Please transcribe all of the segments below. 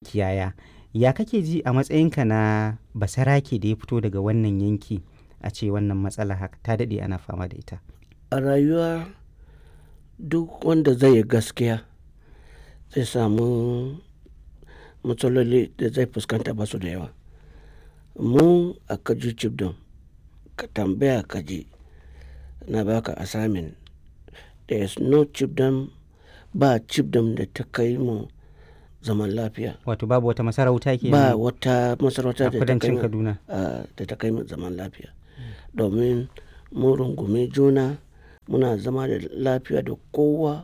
makiyaya ya kake ji a matsayinka na basarake da ya fito daga wannan yanki a ce wannan matsala haka ta daɗe ana fama da ita a rayuwa duk wanda zai yi gaskiya zai samu matsaloli da zai fuskanta ba su da yawa mu a kaji cibdon ka tambaya kaji na baka assignment there is no cibdom ba cibdom da ta kai mu zaman lafiya wato babu wata masarauta ke ba wata masarauta a da ta kai kudancin mu kaduna ah, da ta kai mu zaman lafiya domin mu rungume juna muna zama da lafiya da kowa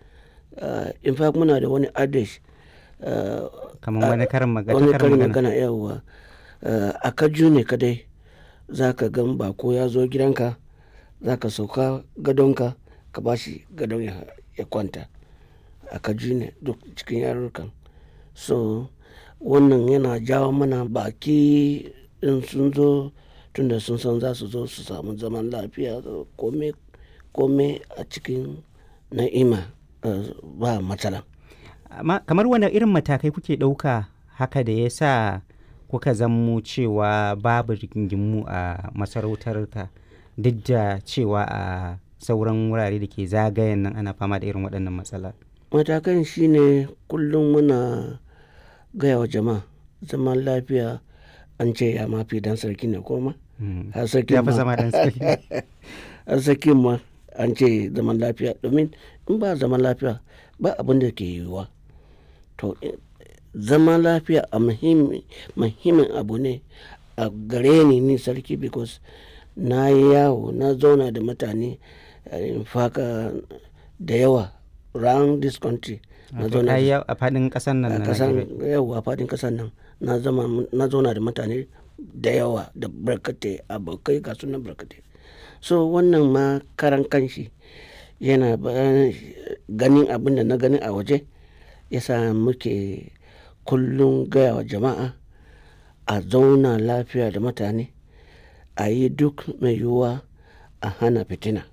Ah, in fact muna da wani adage ah, kamar wani karin magana wani karin karin magana magana yawa a kaju ne kadai za ka gan bako ya zo gidanka za ka sauka gadonka ka ba shi gadon ya, ya kwanta a kaju ne duk cikin yarurrukan so wannan yana jawo mana baki in sun zo tunda sun san za su zo su samu zaman lafiya kome kome a cikin na'ima eh, ba matsala amma kamar wani irin matakai kuke ɗauka haka da ya sa kuka zammo cewa babu rigingimu a masarautarka duk da cewa a sauran wurare da ke zagayen nan ana fama da irin waɗannan matsala matakan shine kullum muna gaya wa jama'a zaman lafiya an ce ya mafi dan sarki ne koma Mm. har sarki ya fi ma zama dan sarki har sarki ma an ce zaman lafiya domin in ba zaman lafiya ba abin da ke yiwuwa to eh, zaman lafiya a muhimmi- muhimmin abu ne a gare ni ni sarki because na yi yawo na zauna da mutane eh, in faka da yawa round this country na Wato zauna ka da yi a faɗin ƙasar nan a na kasan Najeriya. yawa fadin kasan nan na zama na zauna da mutane da yawa da barkatai abokai ga sunan barkatai so wannan ma karan kanshi yana ba- ganin abin da na gani a waje yasa muke kullum gaya wa jama'a a zauna lafiya da mutane a yi duk mai yiwuwa a hana fitina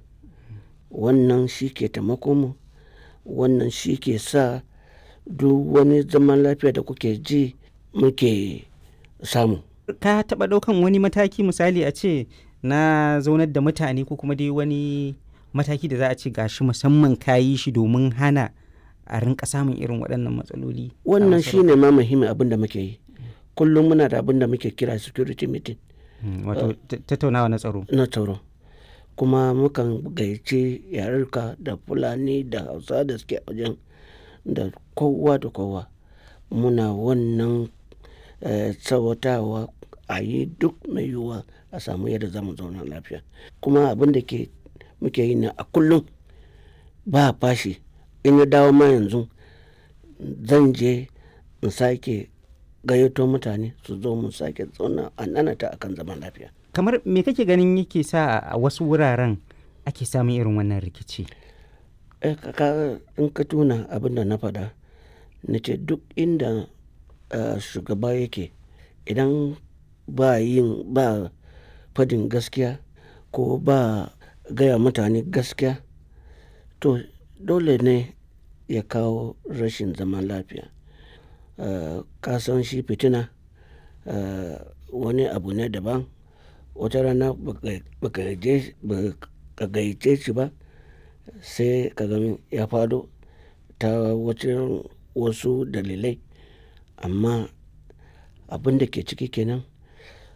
wannan shi ke taimako mu wannan shi ke sa duk wani zaman lafiya da kuke ji muke samu ka taɓa ɗaukan wani mataki misali a ce na zaunar da mutane ko kuma dai wani mataki da za a ce gashi musamman ka yi shi domin hana a rinka samun irin waɗannan matsaloli a wannan masarautar? shine ma muhimmin abin da muke yi kullum muna da abin da muke kira security meeting Mm, wato ta- tattaunawa na tsaro na tsaro kuma mukan gayyaci yarurka da fulani da hausa da suke a wajen da kowa da kowa muna wannan eh, tsawatawa a yi duk mai yiwuwa a samu yadda za mu zauna lafiya kuma abin da ke muke yi na a kullum ba fashi in ya dawo ma yanzu zan je in sake gayyato mutane su zo mu sake zauna a nanata akan zaman lafiya kamar me kake ganin yake sa a wasu wuraren ake samun irin wannan rikici Eh, ka- ka- in ka tuna abin da na faɗa na ce duk inda eh, shugaba yake idan ba yin ba fadin gaskiya ko ba gaya mutane gaskiya to dole ne ya kawo rashin zaman lafiya Eh, ka san shi fitina eh, wani abu ne daban wata rana baka baka je- baka gayyace shi ba sai ka gani ya fado ta wajen wasu dalilai amma abin da ke ciki kenan